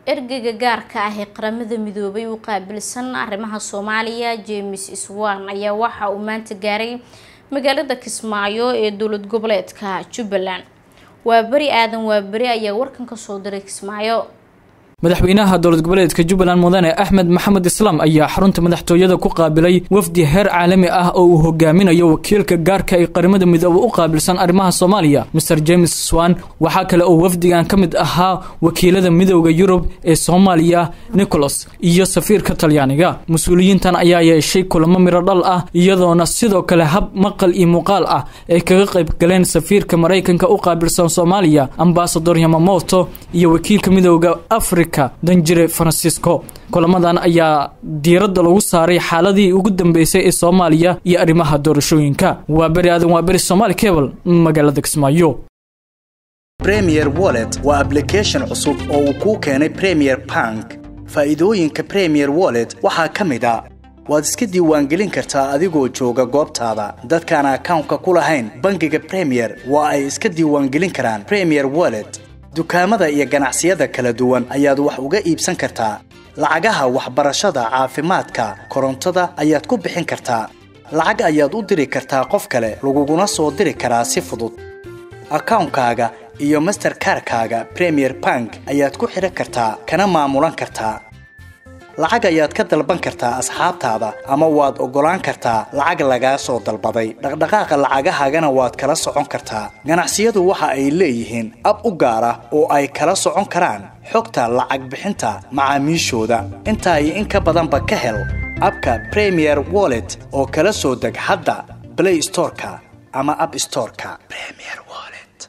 ergeyga gaarka ah ee qaramada midoobay u qaabilsan arrimaha soomaaliya james swan ayaa waxa uu maanta gaaray magaalada kismaayo ee dowlad goboleedka jubbaland waa beri aadan waa beri ayaa warkan kasoo diray kismaayo madaxweynaha dowlad goboleedka jubbaland mudane axmed maxamed islaam ayaa xarunta madaxtooyada ku qaabilay wafdi heer caalami ah oo uu hogaaminayo wakiilka gaarka ee qaramada midoobe u qaabilsan arrimaha soomaaliya master james swan waxaa kale oo wafdigan ka mid ahaa wakiilada midooda yurub ee soomaaliya nicholas iyo safiirka talyaaniga mas-uuliyiintan ayaa yeeshay kulamo miro dhal ah iyadoona sidoo kale hab maqal iyo muuqaal ah ay kaga qayb galeen safiirka maraykanka u qaabilsan soomaaliya ambasador yamamoto iyo wakiilka midooda afri danjire francisco kulamadan ayaa diiradda lagu saaray xaaladii ugu dambeysay ee soomaaliya iyo arrimaha doorashooyinka waa beri aadan waa beri somaali cable magaalada kismaayo premier wallet waa ablication cusub oo uu kuu keenay premier bank faa'iidooyinka premier wallet waxaa ka mid a waad iska diiwaangelin kartaa adigoo jooga goobtaada dadkaan akawnka ku lahayn bangiga premier waa ay iska diiwaangelin karaan premier wallet dukaamada iyo ganacsiyada kala duwan ayaad wax uga iibsan kartaa lacagaha waxbarashada caafimaadka korontada ayaad ku bixin kartaa lacag ayaad u diri kartaa qof kale laguguna soo diri karaa si fudud akawnkaaga iyo masterkarkaaga premier bank ayaad ku xidhan kartaa kana maamulan kartaa lacag ayaad ka dalban kartaa asxaabtaada ama waad oggolaan kartaa lacag lagaa soo dalbaday dhaqdhaqaaqa lacagahaagana waad kala socon kartaa ganacsiyadu waxa ay leeyihiin ab u gaar ah oo ay kala socon karaan xogta lacag bixinta macaamiishooda intaa iyo in ka badanba ka hel abka premier wallet oo kala soo deg hadda blay storeka ama ab storeka